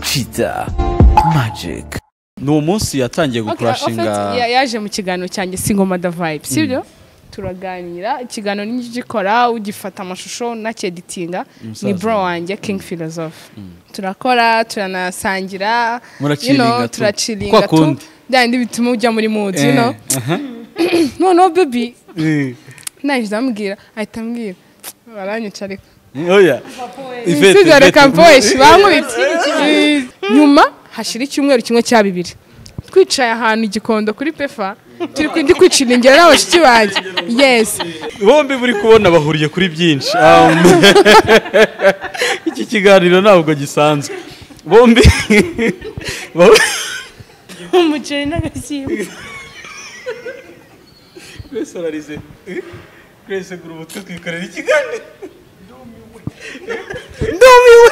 Kiza Magic ni umunsi yatangiye gukurashinga yaje mu kiganiro cyanjye singoma da vibe sibyo turaganira ikiganiro ni gikora ugifata amashusho nakeditinga Umusaza. ni bro wanjye king philosophe turakora turanasangira Muracilinga you know, tu. turacilinga Kwa kundi. bya bindi bituma ujya muri mood you Eh, know aha. noneho baby Eh, nahise ambwira ahita ambwira baranyica ariko oya Ivete, isigare Ivete. kamposhi bankubitse nyuma hashira icyumweru kimwe cya bibiri twicaye ahantu i gikondo kuri pefa turi ku- ndi kwicirengera n'abashiki banjye yesi bombi buri kubona bahuriye kuri byinshi Um, iki kiganiro ntabwo gisanzwe bombi bo- umuceri n'agashyimbo twese ararize twese gura umutwe twikorera ikiganiro ndumiwe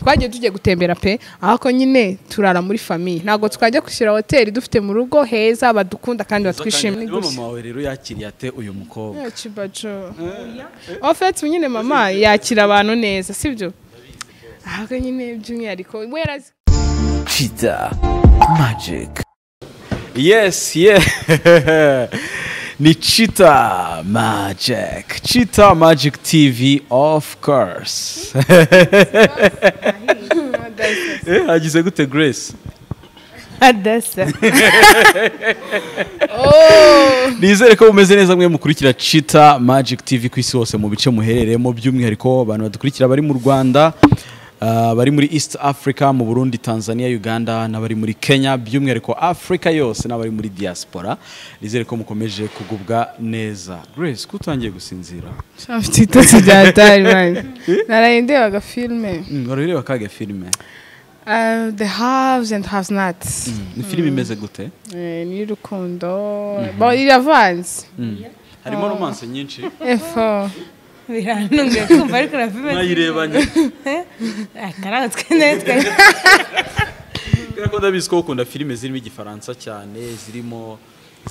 twagiye tugiye gutembera pe ahako nyine turara muri famiye ntabwo twajya gushyira hoteli dufite mu rugo heza badukunda kandi batwishimiye niba mama wawe rero yakiriye ate uyu mukobwa kibajo ofeti nyine mama yakira abantu neza sibyo ahako nyine by'umwihariko we yarazi Kiza Magic yes yeah ni Cheetah Magic Cheetah Magic TV of course eh hagize gute Grace adasa nizere ko bumeze neza mwe mukurikira Cheetah Magic TV ku isi hose mu bice muherereyemo by'umwihariko abantu badukurikira bari mu Rwanda ah, bari muri East Africa mu Burundi Tanzania Uganda n'abari muri Kenya by'umwihariko Africa yose n'abari muri diaspora nizere ko mukomeje kugubwa neza Grace kutangiye gusinzira Afite ibitotsi bya Atari mani. Naraye ndeba agafilme. Mm, wari ureba kaga filime Uh, the Haves and Haves Nots. ni filime imeze gute Eh, Ni y'urukundo. Ba- Iravanze. harimo romance nyinshi Efo. birantunguye kumva ariko na filime nayirebanye akaranga twene twene kubera ko ndabizi ko ukunda filime zirimo igifaransa cyane zirimo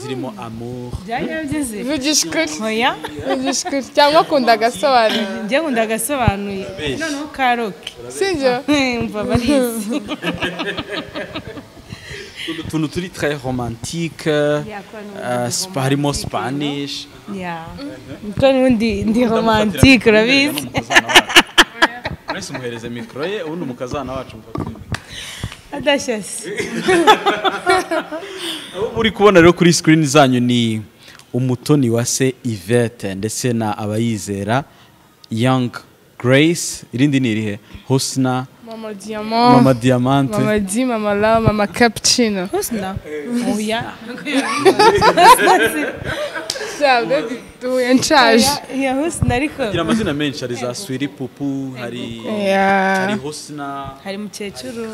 zirimo amour byajya bigeze Vugisha ukuri. hoya Vugisha ukuri. Cyangwa akunda agasobanuro. njye nkunda agasobanuye noneho karoke Sibyo? mva barizi utuntu turi très romantique euh, spa- harimo spanish ya kuko n'ubundi ndi romantike urabizi Grace umuhereze mikoro ye ubundi umukazana wacu mufatire. adashyashye abo muri kubona rero kuri screen zanyu ni umutoni wa se Yvette ndetse na abayizera Young Grace irindi ni irihe Husna Mama Mama Diamant. Diamante Mama Di, Mama La, Mama Cappuccino. husna hoya Sha, baby, duhuye nshaje. ya husna ariko Igira amazina menshi hari za Swiri Pupu hari hari Yeah. Husna hari mukecuru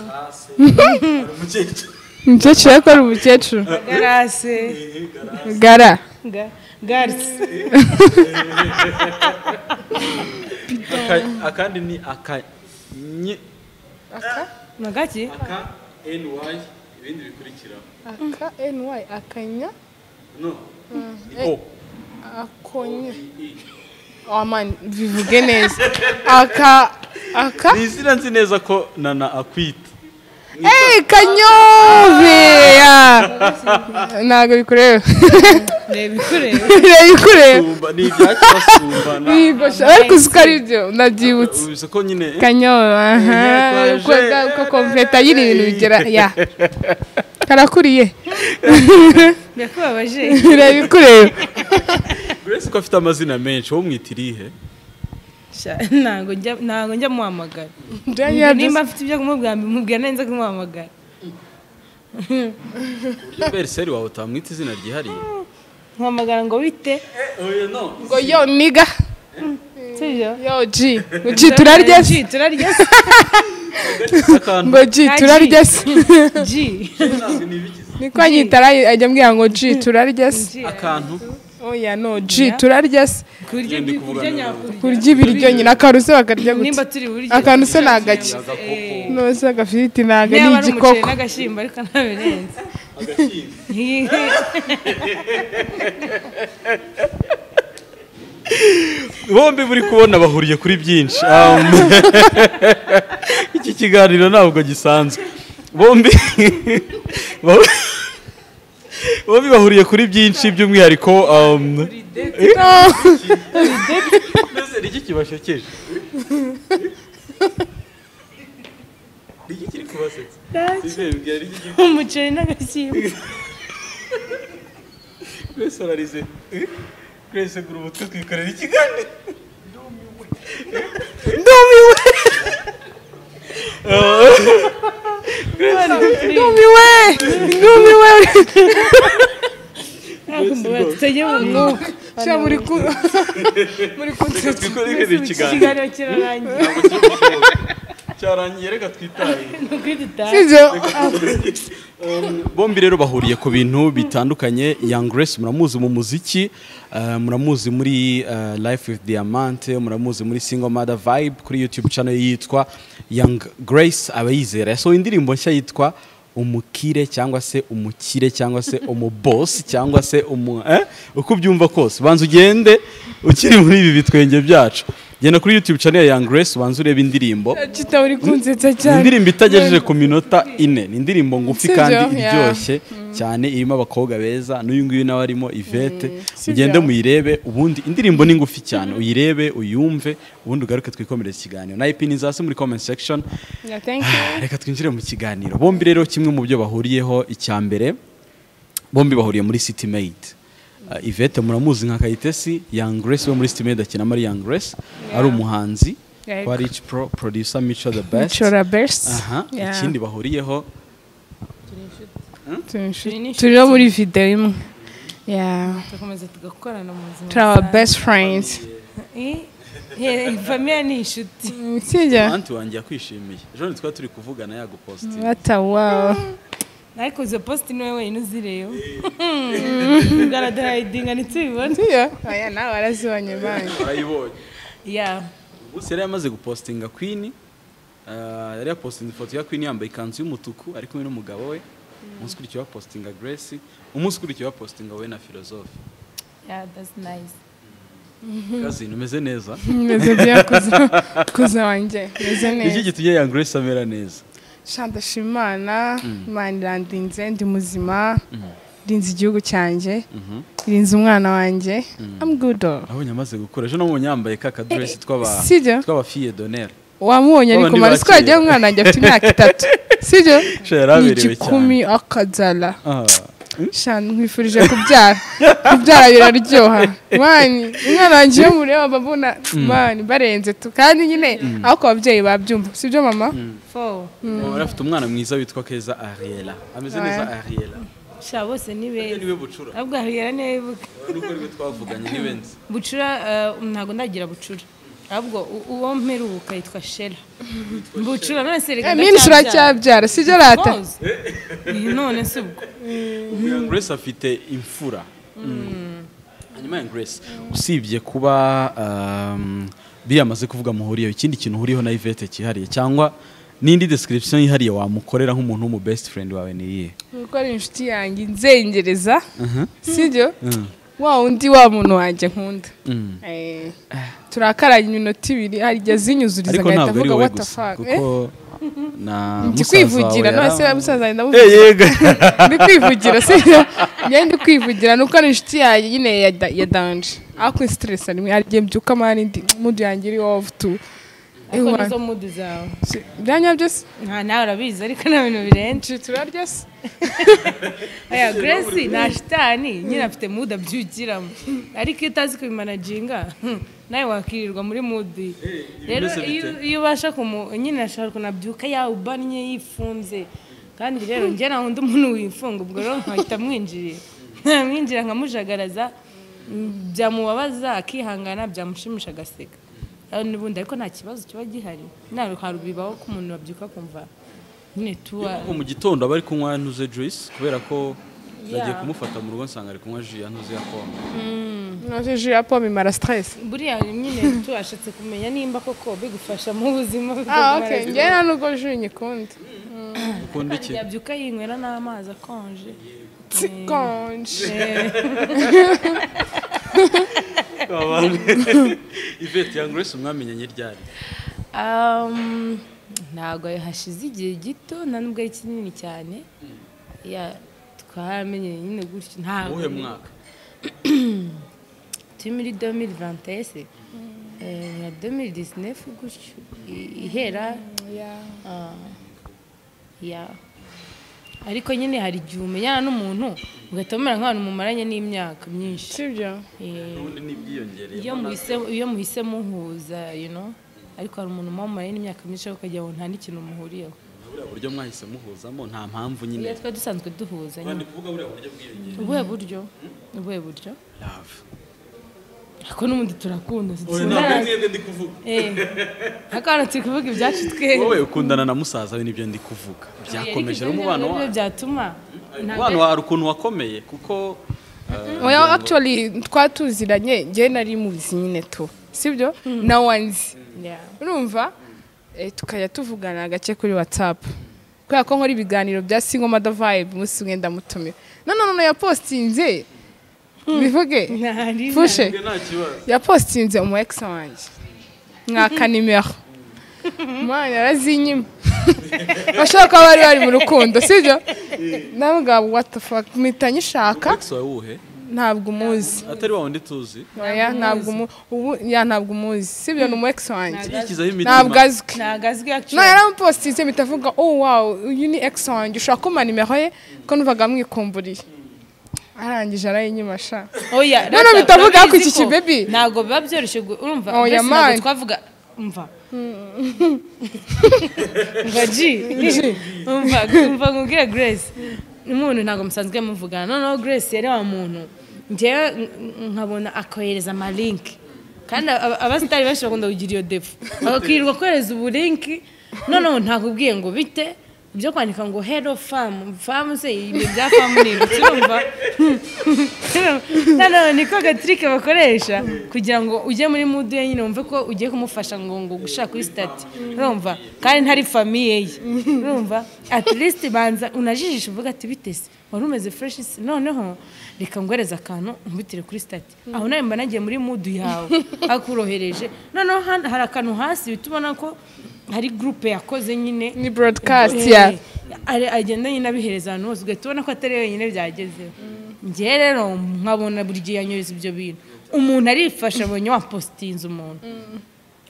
umukecuru Umukecuru yakora umukecuru. garase Gara. Ga- garisi Aka- akandi ni aka nye magaki aka ny ibindi bikurikiraho Aka NY akanya no o akonya. Oh man, bivuge neza. Aka aka ni izina nzi neza ko nana akwita Hey, kanyobe! Ntabwo bikureba. reba ikureba Reba ikureba. sumba ni ibyakibasumbana Yigosha. Ariko uzi ko ari byo, nabyibutse. ubize ko nyine Kanyobe, aha. Uko uko komveta y'iri bintu bigera, ya. Karakuriye. birakubabaje Reba ikureba. Grace ko afite amazina menshi wowe umwita irihe Sha, ntabwo njya ntabwo njya muhamagara Daniel, nimba mfite ibyo kumubwira mbimubwira neza kumuhamagara uburyo beriseri wawe utamwita izina ryihariye muhamagara ngo bite ngo yo niga. sibyo Yo G. Ngo G turarya se. Ji, turarya akantu Ngo G turarya se. ji Niko anyita ara- ajya ambwira ngo G turarya se. Ji, akantu Oya no G turarya se. kurya Ngende ibyo- kuvugana kurya nawe. nyakurya Kurya ibiryo nyina akaruse bakarya gutya. nimba turi buryo Akantu se ni agaki. agakoko Nose agafiriti ntabwo niba ni ari umuceri igikoko. n'agashyimbo ariko ntabirenze agashyimbo Nti- bombi buri kubona bahuriye kuri byinshi Um, iki kiganiro ntabwo gisanzwe bombi bo- bombi bahuriye kuri byinshi by'umwihariko um, mbese ni iki kibashekeje ni iki kiri kubasetsa Ivere, mbwira, ni iki kiri- umuceri n'agashyimbo Grace ararize. Eh? Grace gura umutwe twikorera ikiganiro. ndumiwe ndumiwe ntabwo mbona tutajya mu mwuka sha muri ku muri kunsetsa Twikorere ikiganiro. ikiganiro kirarangiye Cyarangiye reka twitaye. ni uko dutaha sibyo Bombi rero bahuriye ku bintu bitandukanye. Young Grace muramuzi mu muziki, eh, muramuzi muri eh, Life with Diamante, muramuzi muri Single Mother Vibe kuri YouTube channel ye yitwa Young Grace abayizera. Yasohoye indirimbo nshya yitwa umukire cyangwa se umukire cyangwa se umubosi cyangwa se umu eh? uko ubyumva kose banza ugende ukiri muri ibi bitwenge byacu genda kuri youtube channel ya Young Grace banza urebe indirimbo kita uri kunsetsa ni cyane indirimbo itagejeje ku minota ine ni indirimbo ngufi Sibyo, kandi yeah. iryoshye cyane irimo abakobwa beza n'uyu nguyu nawe arimo ivete Sibyo. ugende muyirebe ubundi indirimbo ni ngufi cyane uyirebe uyumve ubundi ugaruke twikomereze ikiganiro nayo ipini zasi muri comment section Yeah, thank you. reka twinjire mu kiganiro bombi rero kimwe mu byo bahuriyeho icya mbere bombi bahuriye muri city made Uh, ivete muramuzi nka kayitesi young grace we muri city made akina muri young grace ari umuhanzi Yego. kwa rich pro producer mico the best Chora best aha Yeah. ikindi bahuriyeho Turi inshuti. turi no muri video imwe Yeah. tugakomeza tugakorana mu buzima turi our best friends famiya ni inshuti sibyo anti wanjye yakwishimiye ejo ni twari turi kuvugana yagupositinga batawawa ariko izo positi niwe wenyine uzireba ugaragara ntitubibone sibyo aya nawe arazibonye banki urayibonye ya gusa yari yamaze gupositinga kwini ah, yari yapositinga ifoto ya kwini yambaye ikanzu y'umutuku ari kumwe n'umugabo we umunsi ukurikiyeho bapositinga grace umunsi ukurikiyeho bapositinga wowe na philosophe ya dasi nayizi kazini umeze neza meze bya kuza kuza wanjye meze iki neza gitumye young grace amera neza shanda shimana imana irandinze ndi muzima irinze igihugu cyanjye irinze umwana wanjye I'm good all. abonye amaze gukura ejo namubonye yambaye ka kadresi tw'aba- sibyo? tw'abafille d'honneur wamubonye ariko Babandi marisi ko yagiye bakera. umwana wanjye afite imyaka itatu sibyo Sha, yaraberewe Ni igikumi akazara Ah, shana nkwifurije kubyara kubyara biraryoha mani umwana wanjye iyo mureba babona mani barenze tu kandi nyine aho ku babyeyi babyumva sibyo mama fowu yari afite umwana mwiza witwa keza ariela ameze neza ariela sha bose ni Ariel beza niwe bucura ahubwo hahera niwe wibuka nuko aribyo twavuganye ntibenze bucura eh, ntabwo ndagira bucura ahubwo u- uwo mperuka yitwa shera bucura none se reka mini ndacyabyara. suracyabyara sibyo rata Rose. Eh, none se ubwo young grace afite imfura Mm. hanyuma young grace usibye kuba um, biriya amaze kuvuga muhuriyeho ikindi kintu uhuriyeho na ivete cyihariye cyangwa n'indi description yihariye wamukorera nk'umuntu w'umu best friend wawe ni iyihe gukora inshuti yanjye inzengereza sibyo wa undi wa muntu wanjye nkunda Eh, turakaranye iminota ibiri hari igihe zinyuzuriza ariko agahita ntabwo ari avuga wowe what the gusa fuck kuko na ndi musaza kwivugira wawe none se yari- musaza wenda Eh, muvuze yego ndi kwivugira sibyo njye ndi kwivugira ni uko ari inshuti yanjye nyine ya da- ya danje ariko stress rimwe hari igihe mbyuka mani ndi mudu yanjye iri off tu ariko nizo mudu zawe Si- byanya byose nta nawe urabizi ariko nta bintu birenze nshi turarya se aya grace nta shitani nyine afite mudu abyukiramo ariko iyo utazi kubimanaginga hmm, nawe wakirirwa muri mudu rero bimeze iyo bite? iyo ubasha kumu nyine ashobora kunabyuka yawubannye yifunze kandi rero njye nta wundi umuntu wifunga ubwo rero nkahita mwinjiriye mwinjira nkamujagaraza mm, byamubabaza akihangana byamushimisha agaseka Aho n'ubundi ariko nta kibazo kiba gihari ntabwo harubibaho ko umuntu babyuka kumva nyine tuwa kuko mu gitondo aba ari kunywa ntuze juice kubera ko nagiye Yeah. kumufata mu rugo nsanga ari kunywa ji ya ntuze ya pome nose jus ya pomme imara stress buriya nyine tubashatse kumenya nimba koko bigufasha mu buzima ah ok njye nta nubwo jus nyikunda ukunda iki yabyuka yinywera n'amazi akonje konje ivete ya grace umwamenyanye ryari Um, ntabwo hashize igihe gito na nubwo ari kinini cyane ya twaramenye nyine gutyo ntabwo uwuhe mwaka turi muri 2021 se Eh, na 2019 gutyo i- ihera ah, ya ariko nyine hari igihe umenyana n'umuntu ugahita umera nk'abantu mumaranye n'imyaka myinshi sibyo Eh, ubundi n'ibyiyongereye iyo muhise iyo muhise muhuza you know ariko hari umuntu muba mumaranye n'imyaka myinshi ariko ukagira ngo nta n'ikintu muhuriyeho buriya buryo mwahise muhuzamo nta mpamvu iyo nyine twe dusanzwe duhuza nyine kandi kuvuga buriya buryo bwiyongereye ubuhe buryo ubuhe buryo love ariko n'ubundi turakunda oya ntabwo ari sinzi- mwebwe ndi kuvuga Eh, ariko hano turi kuvuga ibyacu twese wowe ukundana na musaza we nibyo ndi kuvuga byakomeje Ariko rero ibyo umubano nibyo wanyu byatuma umubano wawe hari ukuntu wakomeye kuko eh, oya actually twatuziranye njye nari muzi nyine tu sibyo nawe anzi Yeah. urumva eh, tukajya tuvugana gake kuri whatsapp kubera ko nkora ibiganiro bya singoma the vibe umunsi umwe ndamutumira none none yapostinze bivuge Ntari- fushe nta kibazo yapostinze umu ex wanjye mwaka nimero mwana yarazinyima bashobora kuba bari bari mu rukundo sibyo nawe ngaho what the fuck mpita nyishaka ex wawe uwuhe ntabwo umuzi atari wa wundi tuzi oya ntabwo umu- ubu ya ntabwo umuzi sibyo ni umu ex wanjye yikizaho ntabwo imitima azwi ntabwo azwi no actually yaramupostinze mpita avuga oh wow uyu ni ex wanjye ushobora kumpa nimero ye ko numvaga mwikumburiye arangije arayinyima oya No, no, rata, bitavuga urabizi ko iki ko kibebi. ntabwo biba byoroshye gu- urumva Oya, mbese ntabwo man. twavuga umva umva ji umva umva nkubwire grace umuntu ntabwo musanzwe muvugana noneho grace yari wa muntu njyewe n- n- nkabona akohereza amalinki kandi aba- abasitari benshi bakunda kugira iyo defu bakakirirwa kohereza ubulinki noneho ntakubwiye ngo bite ibyo kwandika ngo hero famu famu se ibi bya famu ni ibiki urumva noneho niko agatirike bakoresha kugira ngo ujye muri mudu ye nyine wumve ko ugiye kumufasha ngo ngo gushaka kuri sitati urumva kandi ntari famiye ye urumva at least banza unajijishe uvuga ati bite se wari umeze fresh se noneho reka ngwereze akantu umbitire kuri sitati aho nawe mba nagiye muri mudu yawe akurohereje noneho hano hari akantu hasi uhita ubona ko hari gurupe yakoze nyine ni broadcast Eh, ya ari- agenda nyine abihereza ahantu hose ugahita ubona ko atari wenyine byagezeho njyewe rero nkabona buri gihe yanyohereza ibyo bintu umuntu arifasha abonye wapositinze umuntu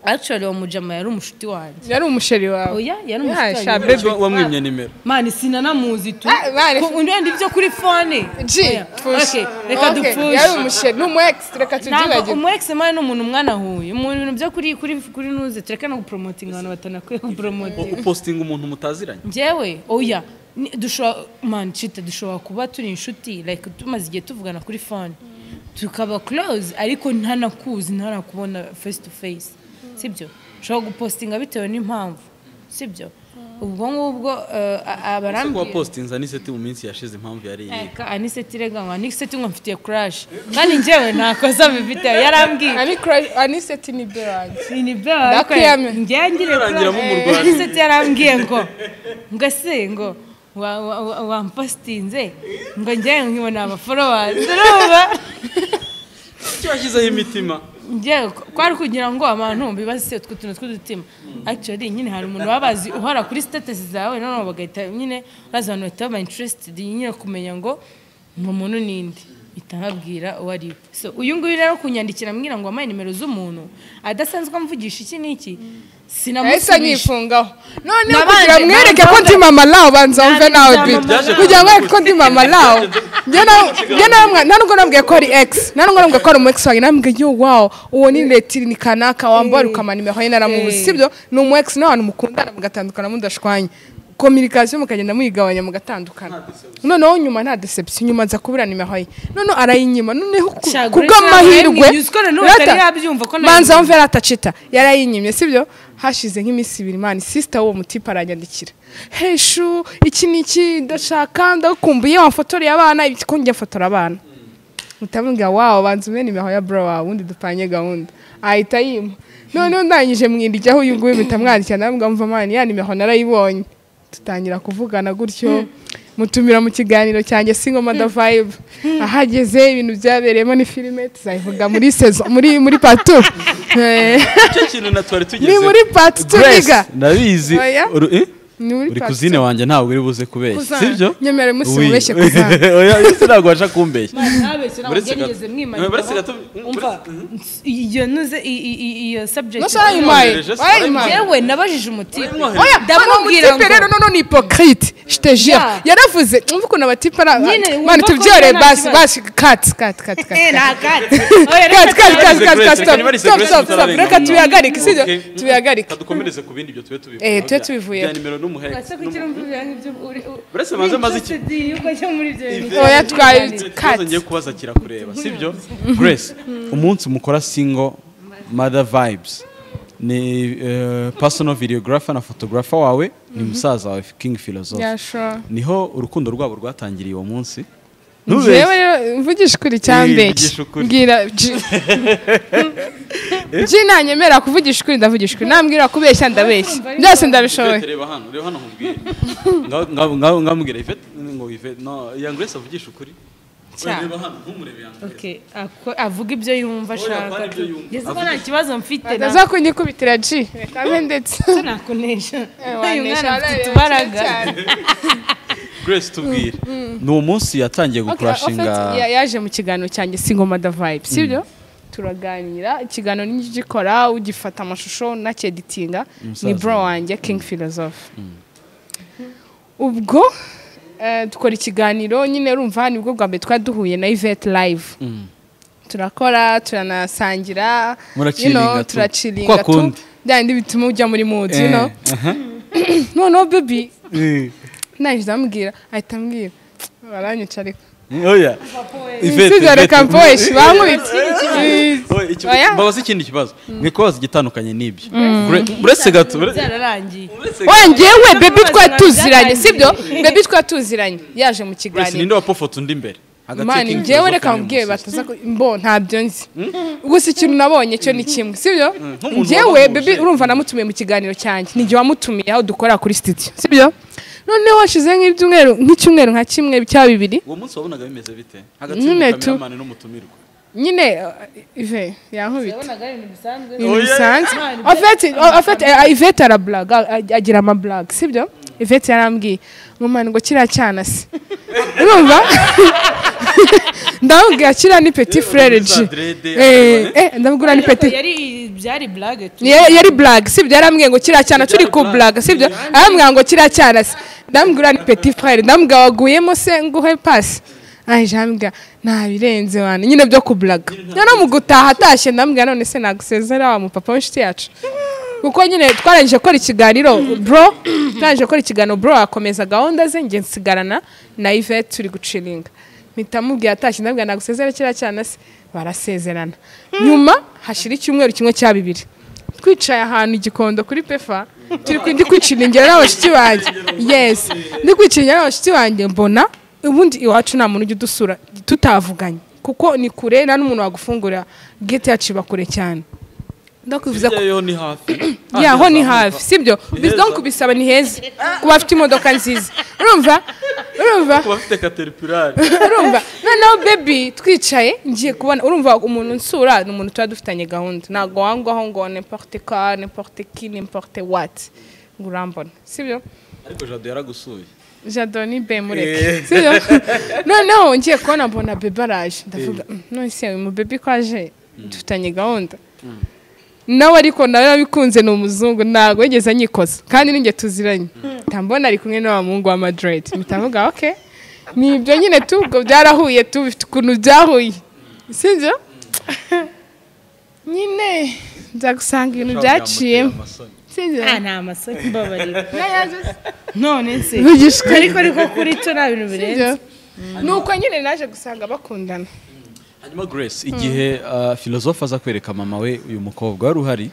actually uwo mujama yari umushuti wanjye yari umusheri wawe oya yari Ya, umushuti sha, wanjye baby. Wa- wamwimye nimero mani sinanamuzi tu Ah, mani. Ko undi wenda ibyo kuri fone G Oya, push okay, reka Okay, dupush yari umusheri ni umu ex reka ntabwo tubyibagirwe umu ex mani ni umuntu umwanahuye mu bintu byo kuri kuri kuri nuze tureka no guporomotinga abantu batanakwiye guporomotinga upostinga umuntu mutaziranye njyewe oya ni- dushobora mani cita dushobora kuba turi inshuti like tumaze igihe tuvugana kuri fone tukaba close ariko ntanakuzi ntanakubona face to face sibyo ushobora gupostinga bitewe n'impamvu sibyo ubwo ngubwo eh, a- ese abarambwira kuwapostinza n'iseti mu minsi yashize impamvu yari iyihe Eka, aniseti rega ngo aniseti ngo mfitiye crash kandi njyewe ntakoza mfite yarambwiye ari crush aniseti ni berange ni byo ariko Ndakwiyamye. njyewe ngire Yarangira crush. mumurwanya. Nshuti yarambwiye ngo ngo se ngo wa- wa- wa- wampostinze ngo njyewe nkibona abaforowasi urumva icyo yashyizeho imitima njyewe ko- kwari kugira ngo abantu bibase utwo tuntu tw'udutima actually nyine hari umuntu baba bazi uhora kuri status zawe noneho bagahita nyine bazi abantu bahita baba interested nyine kumenya ngo ni umuntu ninde mpita nkabwira uwo ari we so uyu nguyu rero kunyandikira ambwira ngo wampaye nimero z'umuntu adasanzwe amvugisha iki n'iki yahise sinamusubije anyifungaho noneho Nabanje- kugira mwereke ko ndi nabanje- mama lawe banza wumve Nabanje nawe nzamama bita lawe. kugira ngo mwereke ko ndi mama lawe njye nawe- njye nawe mwa- nta nubwo nabwiye ko ari ex nta nubwo nabwiye ko ari umu ex wanjye namubwiye yo wawo uwo ni retiri ni kanaka wambaye ukamanimero ye naramuzi Eh. sibyo ni umu ex n'abantu mukundana mugatandukana mudashwanya kominikasiyo mukagenda muyigabanya mugatandukana noneho nyuma nta deception nyuma nza kubura nimero ye noneho arayinyima noneho ku- Shagure kubw'amahirwe ntabwo yabimwinyuza, uko noneho atari yabyumva ko nawe- manza wumve ratacita yarayinyimye sibyo hashize nk'iminsi ibiri mani sisita w'uwo mutipe aranyandikira heshu iki ni iki ndashaka ndagukumbuye wamufotoreye abana ibiti ko njya fotora abana mutamubwira wawo banza umwe nimero ya bro wawe ubundi dupanye gahunda ahita yima noneho ndangije mwindijyaho uyu nguyu mpita mwandikira ndamubwira mva mani ya nimero narayibonye dutangira kuvugana gutyo mutumira mu kiganiro cyanjye singoma da vibe ahageze ibintu byabereyemo ni filime tuzayivuga muri sezo muri muri patu Eh, icyo kintu na twari tugeze ni muri patu tubiga ndabizi Oya. Uru- eh? ni muri uri part kuzine two. wanjye ntawe uri buze kubeshya Kuzana. sibyo Nyemere musi Oui. mubeshye kuzana. Oya, ese ntabwo waje kumbeshya ntabeshye ntabwo Uretse byarigeze gato- uretse mwimanyikaho gato- umva iyo nuze i- i- i- iyo subject Nasa wayimpaye wayimpaye yewe nabajije umutipe oya ndamubwira mutipe rero ngo nono ni hypocrite jitejeho Yeah. yaravuze umva ukuntu abatipe ari Nyine, abantu wumva mani ko tubyore nta basi kibazo. basi kati kati kati Eh, kati nta kati. Oya, reka Kati, kati, kati, kati, kati, stop, Nyuma ari stop, Grace stop, tutararenga stop, reka mu tubihagarike, nama. sibyo? Okay. Tubihagarike. kadukomereze ku bindi ibyo tube tubivuye Eh, tube tubivuyeho. bya nimero n'umuhe Ese kugira ngo uvuge nk'ibyo uri- u- Uretse banze maze iki- uri interested yuko cyo muri ibyo bintu. Oya, twaye- ikibazo ngiye kubaza kirakureba sibyo grace umunsi mukora single mother vibes ni eh, personal videographer na photographer wawe ni musaza wawe king philosophe Yeah, sure. niho urukundo rwabo rwatangiriye uwo munsi Jewe rero mvugisha ukuri cyambe mvugisha ukuri. mbwira byina nyemera kuvugisha ukuri ndavugisha ukuri nambwira kubeshya ndabeshya byose ndabishoboye reba hano reba hano nkubwire Ngaho- ngaho- ngaho- ngamubwira ivete ngo ivete no iya grace avugisha ukuri Cya. reba hano ntumurebe ya grace Okay, ako- avuga ibyo yumva Oya, ashaka kandi ibyo yumva. ngeze ko nta kibazo mfite na- ndaza kunyikubitira ji reka mbe ndetse nakunesha Eh, uyu wanesha, mwana waraye afite wakira utubaraga cyane. grace tubwire ni uwo munsi yatangiye Okay, gukurashinga Offset ya- yaje mu kiganiro cyanjye singoma da vibe sibyo turaganira ikiganiro nigikora ugifata amashusho nakeditinga ni Umusaza. bro wanjye king philosophe ubwo eh, dukora ikiganiro nyine urumva nibwo bwa mbere twari duhuye na ivete live turakora turanasangira Muraciringa you know, tu. Kwa turaciringa tu kundi. byandi bituma ujya muri mood Eh, you know aha. noneho baby Eh. naje ndamubwira ahita ambwira baranyica ariko Oya. Ivete, Isubiza Ivete. reka mboheshi bankubitse Oya, iki- Oya. mbabaza ikindi kibazo mwe kubaza igitandukanye n'ibyo Gra- uretse gato ure- byararangiye uretse gato wongewe bebi Nabwo twari bazima tuziranye byatangiye. sibyo bebi twari tuziranye yaje mu Grace, kiganiro ninde wapofota undi imbere Hagati ya mani King ngewe Philosophe reka na mubwiye Musaza. bataza mbo ntabyo nzi gusa ikintu nabonye cyo ni kimwe sibyo nk'umuntu ngewe wabahuje. bebi urumva namutumiye mu kiganiro cyanjye ni igihe wamutumiye aho dukorera kuri studio sibyo noneho washize nk'ibyumweru nk'icyumweru nka kimwe cya bibiri uwo munsi wabonaga bimeze bite hagati Nyine tu- y'umukameramani n'umutumirwa nyine eh, ive yankubita yabonaga ari ibintu bisanzwe ibintu Oya. bisanzwe Imana, en fait en fait eh, Yvette arablaga a- agira ama blague sibyo Yvette yarambwiye mumana ngo kiriya cyana se urumva ndamubwira kiriya ni petit frere urumva ji za dread, Eh, eh ndamubwira ni petit yari byari blague tu Ya- yari blague sibyo yarambwiye ngo kiriya cyana turi ku Blague. blague sibyo arambwira ngo kiriya cyana se ndamubwira ni petit frere ndamubwira waguyemo se nguhe pasi aje jambwira nta birenze wana nyine byo ku blague noneho mu gutaha atashye ndamubwira none se nagusezera wa mupapa w'inshuti yacu kuko nyine twarangije gukora ikiganiro bro twarangije gukora ikiganiro bro akomeza gahunda ze njye nsigarana na Yvette turi guciringa mpita mubwira atashye ndabwira nagusezera kiriya cyana se barasezerana nyuma hashira icyumweru kimwe cya bibiri twicaye ahantu igikondo kuri pefa turi ku- ndi kwiciringera n'abashyitsi banjye yes ndi kwiciringira n'abashyitsi banjye mbona ubundi iwacu nta muntu ujya udusura tutavuganye kuko ni kure nta n'umuntu wagufungurira gete yacu iba kure cyane ndakuvuza ko Yaho ni hafi yaho ni hafi sibyo Ni heza. donc kubisaba ni heza kuba afite imodoka nziza urumva urumva ku bafite caterpillar urumva noneho bebi twicaye ngiye kubona urumva umuntu nsura ni umuntu tuba dufitanye gahunda ntabwo wangwaho ngo n'importe ka n'importe ki n'importe wati ngo urambona sibyo ariko jado yaragusuye jado ni be mureke sibyo noneho ngiye kubona mbona bebe araje ndavuga "Mm, none se uyu mubebe ko aje dufitanye gahunda nawe ariko nawe yabikunze ni umuzungu ntabwo yigeze anyikoza kandi ninjye tuziranye tambona ari kumwe n'uwa muhungu wa madrid mitavuga oke ni ibyo nyine tu ubwo byarahuye tu bifite ukuntu byahuye sibyo nyine nza gusanga ibintu byaciyemo sibyo Ah, ni amasoko mbabarira n'ayazo se none se Vugishwa. ariko ariko kuri cyo nta bintu birenze ni uko nyine naje gusanga bakundana hanyuma grace igihe uh, philosophe aza kwereka mama we uyu mukobwa wari uhari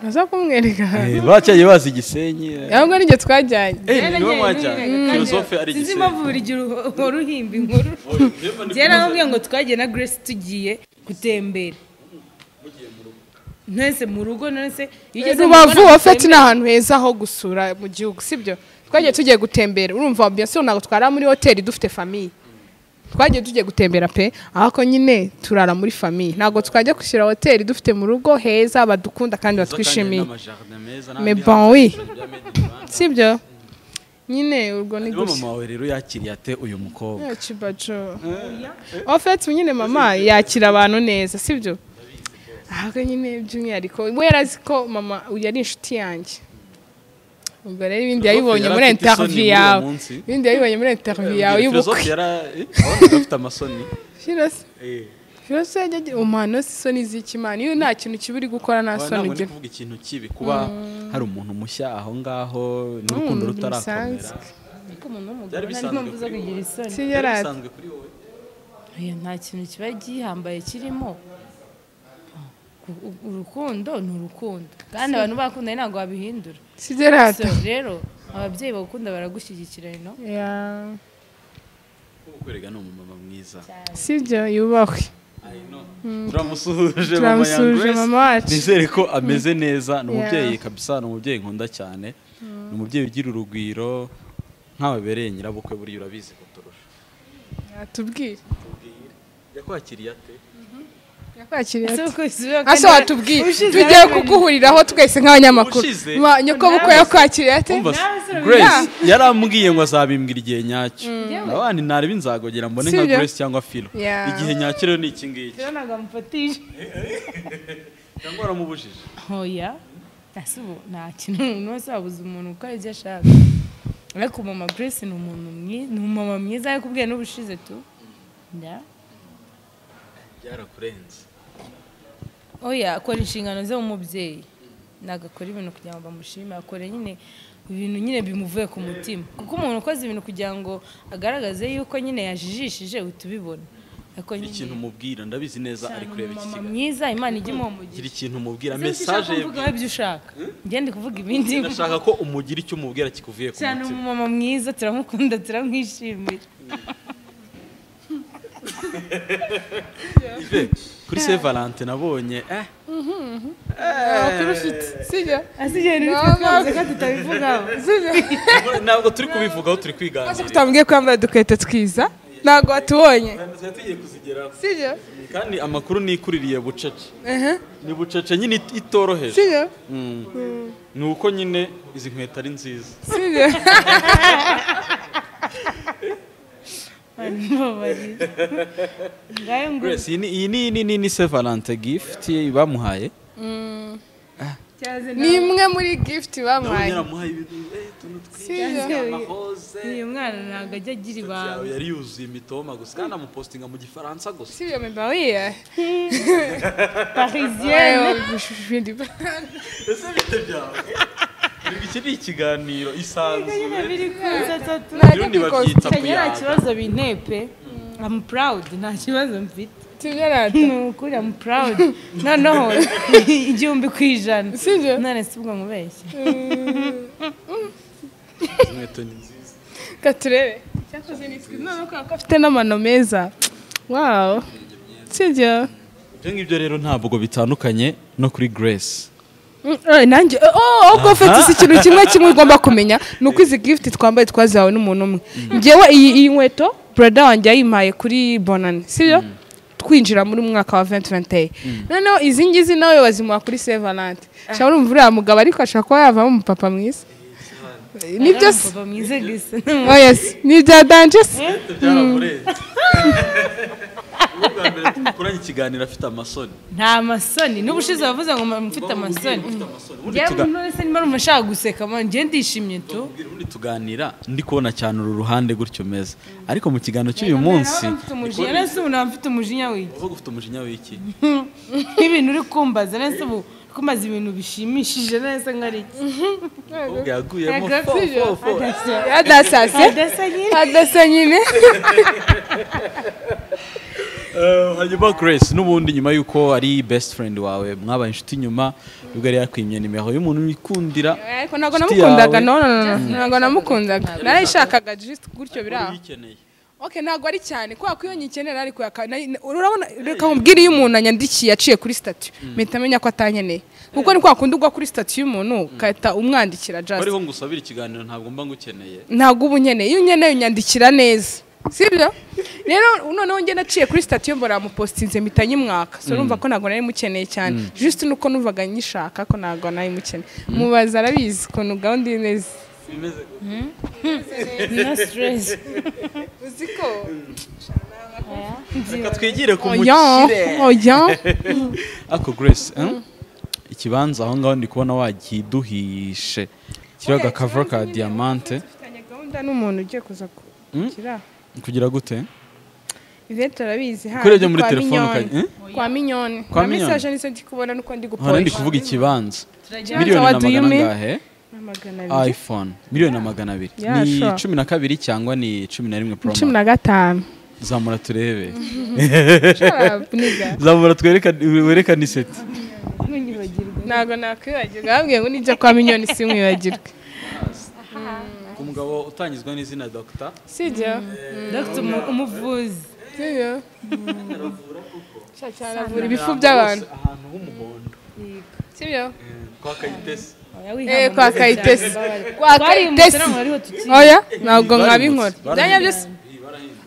naza kumwereka Eh, bacyaye bazi igisenyi eh. ahubwo nijye twajyanye Eh, ni niwe Naragenda mwajyanye nyine, philosophe ari sinzi igisenyi impamvu buri gihe uhora uhimba inkuru njyewe naramubwiye ngo twagiye na grace tugiye gutembera mwese mu rugo none se iyo ugeze mu rugo rubavu ntabwo ofeti ni utembera. ahantu heza ho gusura mu gihugu sibyo twagiye tugiye gutembera urumva ambiyanse ntabwo twara muri hoteli dufite famiye twagiye tugiye gutembera pe ahako nyine turara muri famiye ntabwo twajya kwishyura hoteli dufite mu rugo heza badukunda kandi batwishimiye Mais bon, oui. si byo nyine urwo ni niba gutya mama wawe rero yakiriye ate uyu mukobwa Eh, kibajo ofete nyine mama yakira abantu neza sibyo ahubwo nyine by'umwihariko we yarazi ko mama yari inshuti yanjye ubwo rero ibindi yabibonye muri Yari afite isoni interview muri uwo yawe munsi. ibindi yabibonye muri interview yawe Philosophe y'ubukwe yara- eh, wabonaga afite amasoni Filoso- Eh, filoso yajya agira umwana si isoni z'ikimana iyo nta kintu kiba uri gukora nta wa- soni ntabwo ndi ugira kuvuga ikintu kibi kuba hari umuntu mushya aho ngaho n'urukundo Umuntu rutarakomera bisanzwe. ariko umuntu w'umugore Byari nta bisanzwe mpamvu zo kuri kugira wowe. isoni Si Byari yari ati- bisanzwe kuri wowe Oya, nta kintu kiba gihambaye kirimo U- urukundo ni urukundo kandi abantu bakundanye ntabwo babihindura si gerard So, rero ababyeyi bagukunda baragushyigikira ino Yeah. kwerega ni umumama mwiza si byo yubahwe turamusuhuje mama Young turamusuhuje Grace. mama wacu nizere ko ameze neza ni umubyeyi Yeah. kabisa ni umubyeyi nkunda cyane ni umubyeyi ugira urugwiro nk'ababereye nyirabukwe buriya urabizi kuturusha atubwire yakwakiriye ate yakwakiriye ati ase ase watubwiye tugiye kuguhuriraho twese nk'abanyamakuru Ushize. Ma- nyokobukwe yakwakiriye ate umva nawe se urabibona. grace yarambwiye ngo azabimbwira igihe nyacyo Yewe. abandi ntarebe inzagogera mbone nka Sibyo? grace cyangwa filo Yeah. igihe nyacyo rero ni iki ngiki ntabwo amufatije cyangwa waramubujije ntoya ese ubu nta kintu umuntu wese wabuze umuntu ukora ibyo ashaka ariko mama grace ni umuntu mwiza ni umumama mwiza ariko ubwe n'ubushize tu nda byarakurenze oya akora inshingano ze nk'umubyeyi ntabwo akora ibintu kugira ngo bamushime akora nyine ibintu nyine bimuvuye ku mutima kuko umuntu ukoze ibintu kugira ngo agaragaze yuko nyine yajijishije uhita ubibona ariko hari ikintu nyine umubwira ndabizi neza ari kureba iki umumama kiganiro mwiza imana ijya imuha gira ikintu umubwira Ese icyo ushaka mesaje kuvuga wowe ibyo ushaka njye ndi kuvuga ibindi ndashaka ko umugira icyo umubwira kikuvuye ku cyane mutima umumama mwiza turamukunda turamwishimira Ive, kuri se valente nabonye eh sibyo asigaye Mama. ko tutabivugaho ntabwo turi kubivugaho turi maze kwiganira kutambwiye ko yambaye udukweto twiza ntabwo watubonye Tuba tugiye kuzigeraho sibyo kandi amakuru nikuririye bucece Ehe, ni bucece nyine it- itoroheje sibyo Mm. ni uko nyine izi nkweto ari nziza sibyo Mbabarira. ngayo ngo grace iyi ni iyi ni iyi ni- ni se valente gift bamuhaye cyaze ni imwe muri gift nabonye bamuhaye yaramuhaye ibintu eh, utuntu Sibyo. twiza amaroze uyu mwana ntabwo ajya agira yawe ibanga yari yuzuye imitoma gusa kandi amupostinga mu gifaransa gusa sibyo mebawiye parisiyene ese bite byawe Erega iki ni ikiganiro nyine isanzwe biri kuza tatu Ubundi babyita kenya nta kuyaga kibazo bintepe I'm proud nta kibazo mfite sibyo rata ni ukuri I'm proud noneho igihumbi ku ijana Sibyo? none si ubwo nkubeshya izi nkweto ni nziza katurebe cyakoze ni twiza none kubera ko afite n'amano meza wawu sibyo ibyo ngibyo rero ntabwo bitandukanye no kuri grace Mm, eh, nanjye eh, oh ubwo ufite si ikintu kimwe kimwe ugomba kumenya ni uko izi gift twambaye twazihawe n'umuntu umwe ngewe iyi iyi nkweto brother wanjye yayimpaye kuri bonani sibyo twinjira muri mwaka wa 2021 noneho izi ngizi nawe wazimuha kuri Saint Valentin cyangwa urumva uriya mugabo ariko ashaka kuba yavamo umupapa mwiza Eh, nibyo se Papa mwiza gusa oh yes ni ibya danje se byaramurenze Ni ubwa mbere dukoranye ikiganiro afite amasoni nta masoni n'ubushize wavuze ngo mfite amasoni Afite amasoni ubundi njyewe tuga- umuntu wese niba arumva ashaka guseka man njye ndishimye tu ubundi tuganira ndi kubona cyane uru ruhande gutyo meza ariko mu kiganiro cy'uyu munsi mfite umujinya nese ubu naba mfite umujinya wiki uvuga ufite umujinya w'iki nk'ibintu uri kumbaza nese ubu uri kumbaza ibintu bishimishije nese nkari Ubwo yaguyemo Yego, fo sibyo? fo fo adasase adasa nyine adasa nyine Eh, hanyuma grace n'ubundi nyuma y'uko ari best friend wawe mwabaye inshuti nyuma ubwo yari yakwimye nimero y'umuntu uyikundira ariko ntabwo Inshuti yawe. namukundaga no no no, no ntabwo namukundaga narayishakaga just gutyo biraho uyikeneye ok ntabwo ari cyane kubera ko iyo nyikenera ariko yaka- na- na- urabona reka nkubwire iyo umuntu anyandikiye aciye kuri stati mpita amenya ko atankeneye kuko ni kwa kundi ugwa kuri stati y'umuntu ugahita umwandikira just bariho ngusabira ikiganiro ntabwo mba ngukeneye ntabwo uba unkeneye iyo unkeneye unyandikira neza sibyo rero noneho njye naciye kuri sitatiyo mbora mupositinze mpita nyimwaka so urumva ko ntabwo nari mukeneye cyane juste nuko numvaga nyishaka ko ntabwo nari mukeneye mubaza arabizi ukuntu gahunda imeze no stress uzi ko reka twigire ku oya oya ako grace eh? ikibanza aho ngaho ndi kubona wagiduhishe kiriho agakava ka diamante mfitanye gahunda n'umuntu ugiye kuza kukira kugira gute ivete arabizi hano Kurebye muri telefone ukajya- eh? kwa minyoni Kwa kwa Minyoni. misaje nizo ndi kubona nuko ndi hano ndi gupolisha kuvuga ikibanza Turagira miliyoni ngo na what do you magana mean? angahe magana abiri iphone miliyoni na magana abiri Yeah, ni sure. cumi na kabiri cyangwa ni cumi na rimwe pro cumi max? na gatanu zamura turebe Shut up, nigga. zamura twerekane werekane iseti ntunyibagirwe ntabwo nakwibagirwa bambwiye ngo nijya kwa minyoni simwibagirwe ku mugabo utangizwa n'izina dr sibyo dogita umuvuzi sibyo cyane avura ibifu by'abantu ahantu h'umuhondo sibyo kwa kayitesi Oya, eh wihangane kwa cyane, kayitesi mbabarira. kwa twariye kayitesi umuserango ariho tukiye oya ntabwo nkora Barahindutse, byanya byose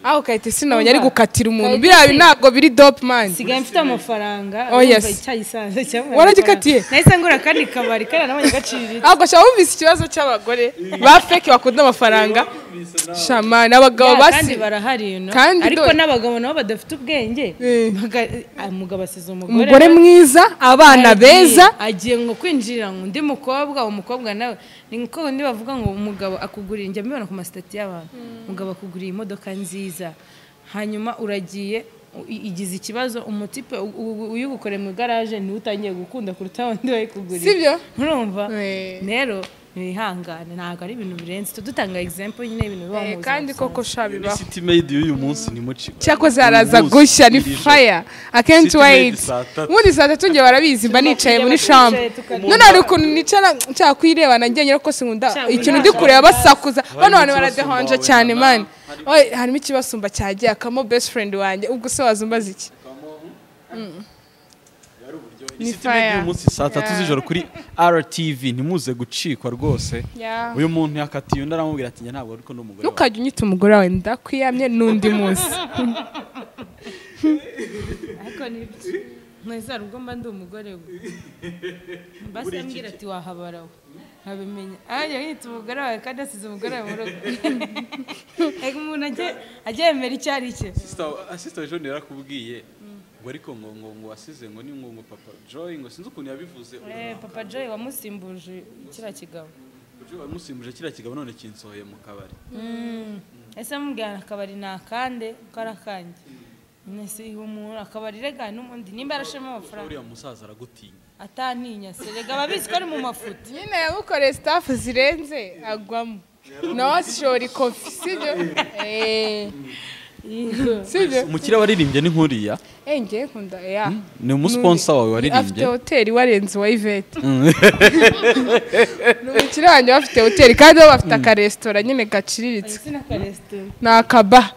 aho kayitesi nabonye ari gukatira umuntu biriya Kayitesi. ntabwo biri dope man nsigaye mfite amafaranga Oh, urumva yes. icyayisanze cyangwa Waragikatiye? nahise ngura akandi kabari kariya nabonye gaciriritse ntabwo nshaka wumvise ikibazo cy'abagore ba fake bakunda amafaranga shamani abagabo Ya, kandi basi barahari you know. Kandi ariko dore- n'abagabo nabo badafite ubwenge Eh. baga- ah, umugabo asize umugore umugore mwiza abana Agiye- beza agiye ngo kwinjirira ngo undi mukobwa uwo mukobwa nawe ni nko undi bavuga ngo umugabo akugurira njya mbibona ku masitati y'abantu umugabo akuguriye imodoka nziza hanyuma uragiye u- i- igize ikibazo umutipe u- u- uyigukoreye mu igaraje niwe utangiye gukunda kuruta wundi wayikuguriye Sibyo? urumva Eh. rero ntibihangane ntabwo ari ibintu birenze tudutanga egizempo nyine y'ibintu biba mu Eh, buzima kandi koko sha bibaho city made y'uyu munsi ni muci cyakoze araza gushya ni faya akenshi City made wayiti saa tatu. ubundi saa tatu njye barabizi mba nicaye muri shambo tukarya. none hari ukuntu nicara nshaka kuyirebana njye nyine rwose nkunda Cyangwa ikintu ndi uyirebana. kureba basakuza bano bantu ikibasumba baradehonje wenda cyane na- mani Oye, harimo ikibasumba cyagiye akamo best friend wanjye ubwo se wazumbaza iki ni city made fire. y'uyu munsi saa tatu z'ijoro kuri RTV ntimuze gucikwa rwose Yeah. uyu muntu yakatiye undi aramubwira ati njye ntabwo ariko n'umugore wawe ntukajya unyita umugore wawe ndakwiyamye n'undi munsi ariko nibyo mwese hari ubwo mba ndi umugore we mbase ambwira ati wahabara we nkabimenya ahajya yita umugore wawe kandi asize umugore wawe mu rugo reka umuntu ajye- ajye yemera icyo ari cye Sister- sister john yarakubwiye ngo ariko ngo ngo ngo wasize ngo ni ngo ngo papa joy ngo sinzi ukuntu yabivuze ubu Eh, papa joy wamusimbuje kiriya kigabo Joy wamusimbuje kiriya kigabo none kinsohoye mu kabari ese mubwira akabari ni akande ko ari akanjye nese umuntu akabari rega n'ubundi nimba yarashemo amafaranga uriya musaza aragutinya ataninya se rega ababizi ko ari mu mafuti nyine yamukoreye sitafu zirenze agwamo nawe ashora ikofi sibyo Eh, sibyo umukiriya waririmbye ni nkuriya Eh, njye nkunda ya ni umusponsa wawe afite waririmbye hoteli warenze uwa ivete ni umukiriya wanjye uba afite hoteli kandi bo bafite akaresitora nyine gaciriritse ndetse n'akaresitora ni akaba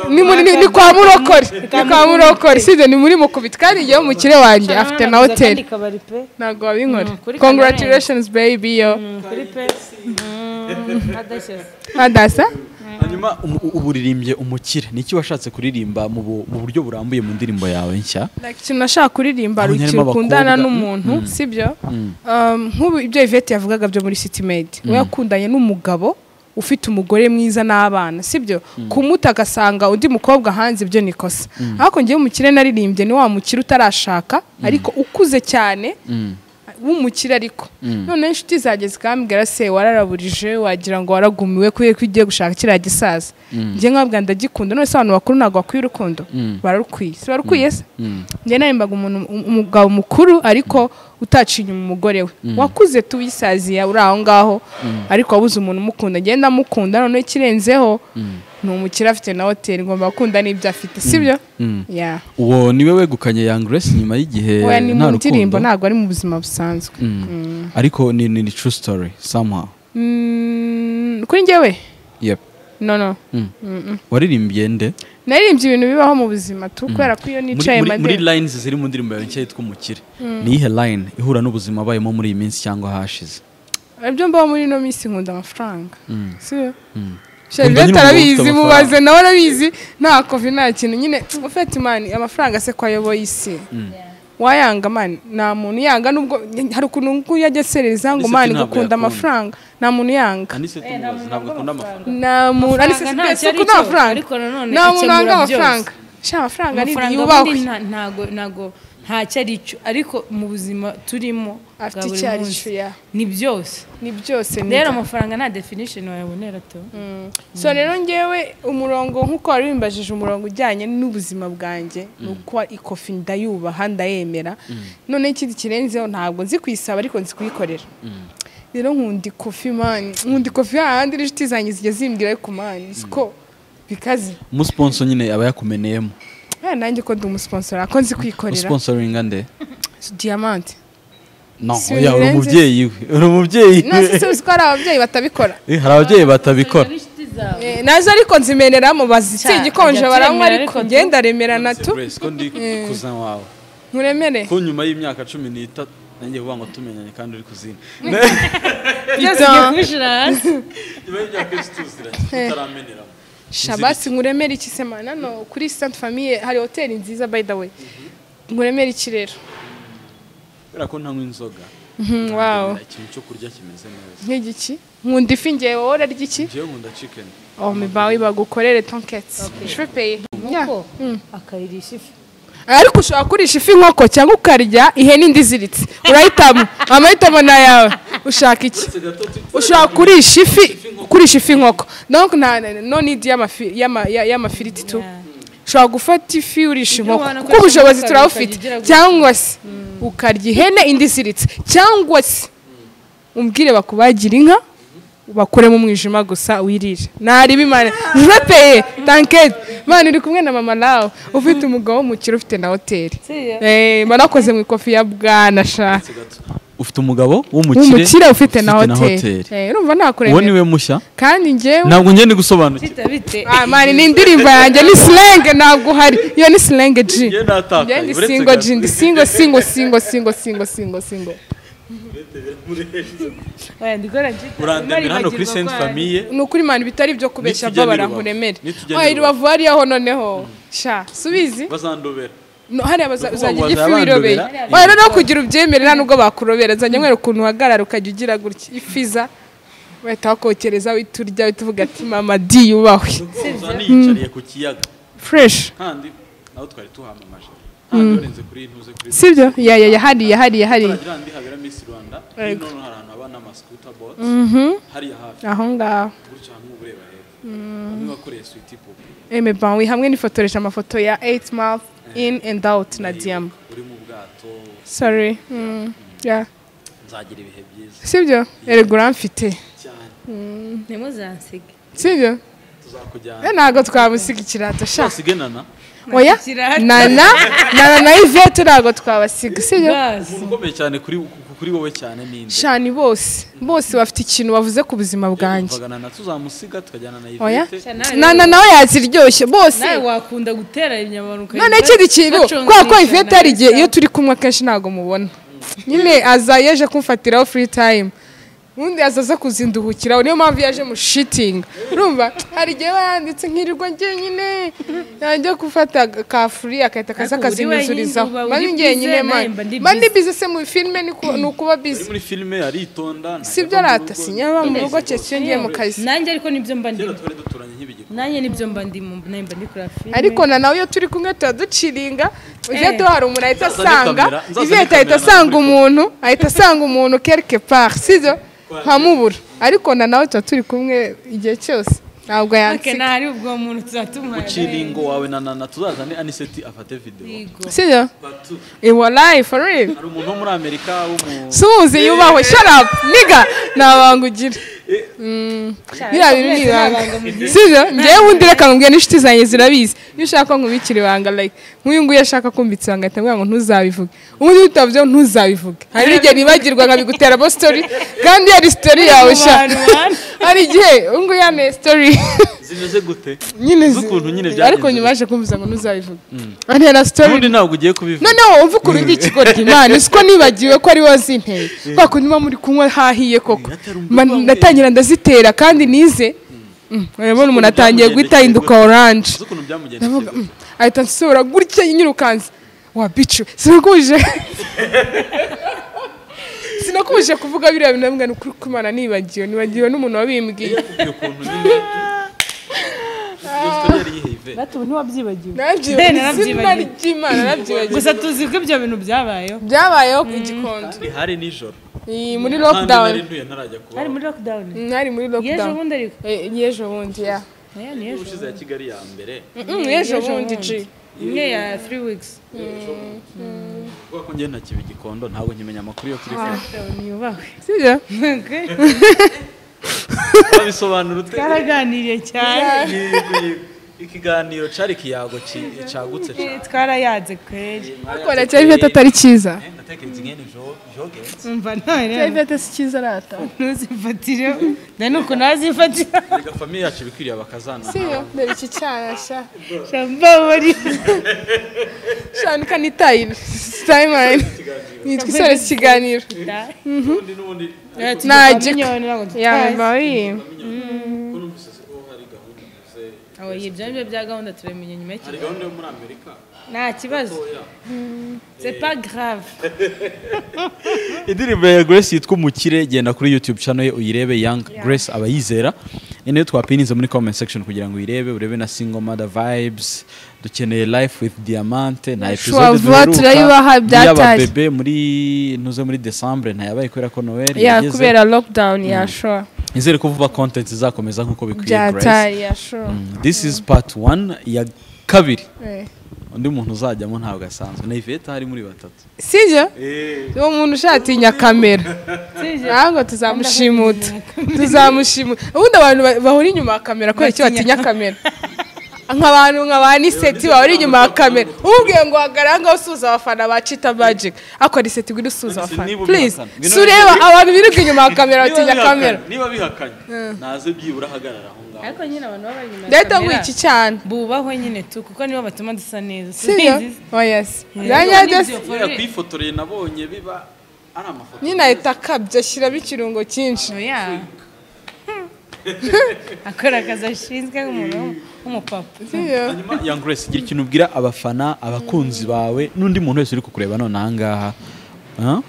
ni muri- ni- ni kwa murokori ni kwa murokori sibyo ni muri mukubiti kandi njyewe umukire wanjye afite na hoteli kabari pe ntabwo babinkora Mm, kuri congratulations baby yo kuri pe adashyize adasa hanyuma umu- ubu uririmbye umukire ni iki washatse kuririmba mu bu- mu buryo burambuye mu ndirimbo yawe nshya Like, ikintu nashaka kuririmba Aho ruki nyarimo ukundana abakobwa. n'umuntu sibyo Um, nk'ubu ibyo Yvette yavugaga byo muri City Made we yakundanye n'umugabo ufite umugore mwiza n'abana sibyo kumuta agasanga undi mukobwa hanze ibyo ni ikosa ariko ngewe umukire naririmbye ni wa mukire utarashaka ariko ukuze cyane w'umukire ariko noneho inshuti zanjye zikambwira se wararaburije wagira ngo waragumiwe kubera ko ugiye gushaka kiriya gisaza njye nkabwa ndagikunda none se abantu bakuru ntabwo bakwiye urukundo bararukwiye si barukwiye se njye narimbaga umuntu um- umugabo mukuru ariko utacinya umugore we wakuze tuwisaziya uri aho ngaho ariko wabuze umuntu umukunda njye ndamukunda noneho ikirenzeho ni umukire afite na hoteli ngomba gukunda n'ibyo afite sibyo Yeah. uwo niwe wegukanye Young Grace nyuma y'igihe Oya, ni nta mu ndirimbo rukundo ntabwo ari mu buzima busanzwe ariko ni ni ni true story somehow Mm, kuri njyewe yep no no waririmbye nde naririmbye ibintu bibaho mu buzima tu kubera ko iyo muri, nicaye muri, muri madeni lines ziri mu ndirimbo yawe nshya yitwa umukire ni iyihe line ihura n'ubuzima bayemo muri iyi minsi cyangwa hashize ibyo mbaho muri ino minsi nkunda amafaranga si byo Nkunda shavete nyine umuntu ufite arabizi amafaranga. mubaze nawe arabizi nta kovi nta kintu nyine ufite imana amafaranga se ko ayoboye isi wayanga mani nta muntu yanga nubwo hari ukuntu nguyu yagesereza ngo Anicet mani ntabwo gukunda yakunda. amafaranga nta muntu yanga anisete mubazi ntabwo akunda amafaranga nta muntu ariko Amafaranga ntacyo isuku aricyo, ni amafaranga ariko nanone nta muntu wanga akemura amafaranga sha amafaranga ni amafaranga yubahwe ubundi nta- ntago ntago ntacyo ari cyo ariko mu buzima turimo bwa Afite buri icyo ari munsi, cyo, ya. ni byose ni byose ni rero amafaranga nta definition wayabonera to so rero ngewe umurongo nk'uko wari wimbajije umurongo ujyanye n'ubuzima bwanjye ni uko ikofi ndayubaha ndayemera none ikindi kirenzeho ntabwo nzi kuyisaba ariko nzi kuyikorera rero nkunda ikofi mani nkunda ikofi hahandi n'inshuti zanjye zijya zimbwira ku mani siko bikaze umusponso nyine aba yakumeneyemo Eh, nanjye ko ndi umusponsora ko nzi kwikorera usponsoringa nde diamante no Si oya uri birenze. umubyeyi we uri umubyeyi none se uzi ko hari ababyeyi batabikora we hari ababyeyi batabikora Eh, nazo ariko nzimeneramo bazitse Cya, igikonje ajya baranywa turemera ariko ariko ngenda remerana tu Grace, ko ndi kuzan wawe nkuremere ko nyuma y'imyaka cumi n'itatu nanjye vuba ngo tumenyanye kandi uri kuzina Bidon. nyuma y'imyaka yose tuziranye tutarameneramo shabasi nkuremere iki se man hano kuri sante famiye hari hoteli nziza by the way nkuremere iki rero kubera ko ntanywa inzoga Mhm, wow ikintu cyo kurya kimeze neza nk'igiki nkunda ifi ngewe wowe urarya iki njyewe nkunda chicken oh mibawe bagukorere tonketi je paye Yeah. nkuko akayirisha ifu ariko ushobora kurisha ifi inkoko cyangwa ukarya ihene indi iziritse urahitamo amahitamo ni ayawe ushaka iki ushobora kurisha ifi kurisha ifi inkoko donc nta no need y'amafi- y'ama- ya- y'amafiriti tu ushobora gufata ifi urisha inkoko wanakora kuko ubushobozi inkoko turabufite ukayirya gusa. cyangwa se ukarya ihene indi iziritse cyangwa se umbwire bakubagira inka bakuremo umwijima gusa wirire nariba imana jurepeye tanketi imana uri kumwe na mama nawe ufite umugabo w'umukire ufite na hoteli Seriyo? Eh, banakoze mu ikofi ya bwana sha ufite umugabo w'umukire umukire ufite na hoteli Eh, uwo urumva ni nakuremera we mushya kandi njyewe ntabwo ngende gusobanukirwa bita bite Ah, mani ni indirimbo yanjye ni silenge ntabwo uhari iyo ni silenge ji njyewe natakaye njyewe ndi uretse singo gato. ji ndi singo singo singo singo singo singo singo Oya, ndikora nshuti. urandemera hano kuri Maribagirwa Sainte rwanda. Famille ni ukuri mani bitari byo kubeshya Nitujya bwo n'irubavu. barankuremere Nitujya wayi n'irubavu. rubavu hariyaho noneho sha subizi bazandobera No, hariya baza- uzajya ujya bazaba ifi wirobeye bandobera. wayi noneho kugira ubyemere nta nubwo bakurobera zajya nkwereka ukuntu uhagarara ukajya ugira gutya ifiza bahita bakokereza uhita urya uhita uvuga ati mama di yubahwe zaniyicariye ku kiyaga fureshi kandi nawe twari tuhamamaje ntabwo urenze kuri iyi ntuze kuri iyi sibyo ya ya yahariye hariye hariye turagira ahandi habera Miss Rwanda Yego. hino no hari ahantu haba n'amascooter boat hariya hafi aho ngaho gutya hamwe ureba hepfo bamwe bakoreye sweet pop eme bawe hamwe nifotoreje amafoto ya 8 month in and out na diyama uri mu bwato sorry Mm, yeah. nzagira ibihe byiza sibyo erega uramfite cyane ntimuzansige sibyo tuzakujyana Eh, ntabwo twamusiga ikirato sha twasiganana oya Ikirato. nana nana na ivete ntabwo twabasiga sibyo Basi. umuntu ukomeye cyane kuri kuri wowe cyane ninde shani bose bose bafite ikintu bavuze ku buzima bwanjye tuvugana na tuzamusiga tukajyana na oya Yvette nana nawe yaziryoshye bose nawe wakunda gutera inyama none ikindi kintu kubera ko ivete hari igihe iyo turi kumwe akenshi ntabwo mubona nyine aza yaje kumfatiraho furi tayimu ubundi aza aza kuzinduhukiraho niyo mpamvu yaje mu shitingi urumva hari igihe aba yanditse nkirirwa njyenyine yajya gufata aga- ka furi agahita akaza Ariko uri akazinyuzurizaho wenyine, uba mba uri ndi njyenyine bize, nawe mani mba ndi mba ndi bize. bize se mu filime ni ku- ni ukuba bize Uri muri filime aritonda ntajya sibyo ava mu arata rugo. sinyaba mu rugo cyacyo ngiye mu kazi nanjye ariko nibyo mba kera ndimo twari duturanye nk'ibigiko nanjye nibyo mba ndimo nanjye mba ndi kureba filime ariko na nawe iyo turi kumwe tuba duciringa ujyato hari umuntu ahita Nzazane asanga kamera, nzazane iviyete ahita kamera asanga nawe. umuntu ahita asanga umuntu quelque part sibyo nkamubura ariko na nawe tuba turi kumwe igihe cyose ntabwo Ake, yansiga ntahari ubwo muntu tuzatumuha uciringo wawe na nana tuzazane aniseti afate video sibyo Batu. iwa life for real hari umuntu wo muri amerika w'umu suhuze yubahwe shut up niga ntabanga ugira biriya bintu ni ibanga sibyo ngewe wundi reka nkubwire n'inshuti zanjye zirabizi iyo ushaka ko nkubikira ibanga like nk'uyu nguyu ashaka kumbitsa ibanga ahita ambwira ngo ntuzabivuge ubundi utabyo ntuzabivuge hari n'igihe nibagirwa nkabigutera bo story kandi iyo ari story yawe sha Abantu, abantu. hari igihe ubu nguyu yanteye story zimeze gute nyine zi- z'ukuntu nyine byagenze ariko nyuma yaje kumviza ngo ntuzabivuge ariya na sitori ubundi ntabwo ugiye kubivuga noneho wumva ukuntu ndi ikigoryi imana uzi ko nibagiwe ko ari wazinteye kwa kundi muba muri kunywa hahiye koko Ma- natangira ndazitera kandi nize Mm, urabona umuntu atangiye guhita ahinduka oranje z'ukuntu byamugendekeye ndavuga mm, ahita nsohora gutya nyirukanze wa bicu sinakubuje sinakubuje kuvuga biriya bintu nabwo ni ukuri kw'Imana nibagiwe nibagiwe n'umuntu wabimbwiye iyo kuntu nyine Kristo yari yihebye. bato ubu ntiwabyibagiwe narabyibagiwe izina narabyibagiwe. ry'imana narabyibagiye gusa tuzi ko ibyo bintu byabayeho byabayeho igikondo Kandi hari nijoro Iyi muri kandi lockdown nari ntuye ntarajya kuba hari muri lockdown nari muri yejo lockdown bundi ariko Eh, y'ejo bundi ya aya ni ejo ushize ya kigali ya mbere Mm, y'ejo bundi ji imwe ya three weeks kuko njye ntakiba igikondo ntabwo nkimenya amakuru yo kuri Facebook. lockdown yubahwe sibyo Okay. wabisobanura ute twaraganiriye cyane Yego, yego. ikiganiro cari ikiyago ki- cagutse Eh, cane twarayanze kweri ariko ndacyari ivyo atari cyiza natekereza ingene jo- jogenze umva none cyari ivyo si cyiza arata ntuzifatire na nuko nazifatira reka famiye yacu bikwiriye bakazana sibyo ndeba iki cyana sha shamba muri shana ikanitayira timeline nitwa isore iki kiganiro ubundi n'ubundi najya yabaye ibyo ni byo bya gahunda turabimenya nyuma hari y'ikiro gahunda yo muri amerika nta kibazo c'est pas grave indirimbo ya grace yitwa umukire genda kuri youtube channel ye uyirebe young grace abayizera ni nayo twapininze muri comment section kugira ngo uyirebe urebe na single mother vibes dukeneye life with diamante nta episode Shwavuba turayibaha, byatari. bebe muri ntuze muri decembre ntayabaye kubera ko noel ya kubera lockdown ya sure nizere ko vuba content izakomeza nk'uko bikwiye grace byatari ya sure Mm, this is part one ya kabiri Eh. undi muntu uzajyamo ntabwo asanzwe na iveta hari muri batatu sibyo uwo muntu ushatinya kamera Sibyo? ntabwo tuzamushimuta tuzamushimuta ubundi abantu ba- bahora inyuma ya kamera kubera icyo batinya kamera nk'abantu nka ba niseti bahora inyuma ya kamera ubwiye ngo hagarara ngaho usuhuza abafana ba cita magic ariko niseti ngwino usuhuza abafana niba ubihakana, please ngwino si ureba ubihakana. abantu birirwa inyuma ya kamera batinya kamera niba bihakanye naze byibura ahagarara aho ngaho ariko nyine abantu baba bari inyuma ya ndahita kamera ngwiki cyane bubahwe nyine tu kuko nibo batuma dusa neza sibyo Sinzi. oya si Nibyo, kubera nyine forever. kwifotoreye nabonye biba ari amafoto ahita akabya ashyiramo ikirungo cyinshi oya akora akazi ashinzwe nk'umuntu w'umupapa sibyo hanyuma young grace gira ikintu ubwira abafana abakunzi bawe n'undi muntu wese uri kukureba none ahangaha Huh?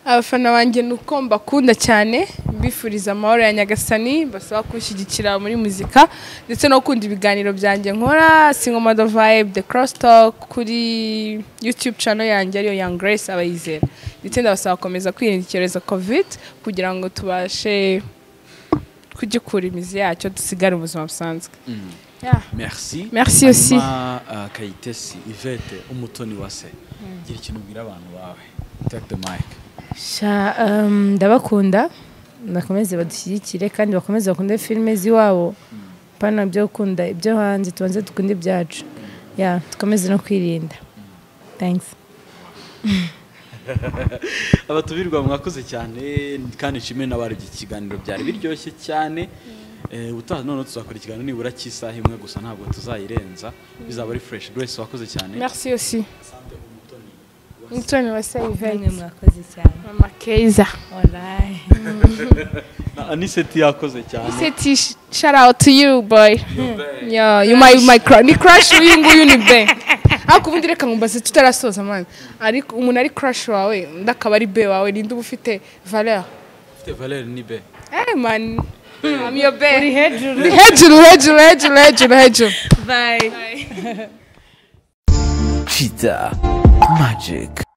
abafana banjye ni uko mbakunda cyane mbifuriza amahoro ya nyagasani basaba kunshyigikira muri muzika ndetse no gukunda ibiganiro byanjye nkora singomado vibe the cross talk kuri youtube channel yanjye ariyo young grace abayizera ndetse ndabasaba gukomeza kwirinda icyorezo covid kugira ngo tubashe kugikura imizi yacyo dusigare ubuzima busanzwe Yeah. merci Merci aussi. Hanyuma, uh, kayitesi ivete umutoni wa se gira ikintu ubwira abantu bawe take the mic sha um, ndabakunda bakomeze badushyigikire kandi bakomeze bakunde filime z'iwabo pana byo gukunda ibyo hanze tubanze dukunde ibyacu ya dukomeze no kwirinda thanks abatumirwa mwakoze cyane kandi nshimire n'abari iki kiganiro byari biryoshye cyane Eh, ubutaha none tuzakora ikiganiro nibura cy'isaha imwe gusa ntabwo tuzayirenza bizaba ari fresh grace wakoze cyane merci aussi mutoni wase namwe yvette mwakoze cyane mama keza Alright. na aniseti yakoze cyane City, sh- shout out to you, boy. Yeah, you my my crush. Ni crush uyu nguyu ni be. Ariko ubundi reka ngumbaze tutarasoza man. Ariko umuntu ari crush wawe, undi akaba ari be wawe, ninde uba ufite valeur? Ufite Valère ni be Eh man, I'm your be. hejuru Ni hejuru, hejuru, hejuru, hejuru, hejuru. bye Chita Magic.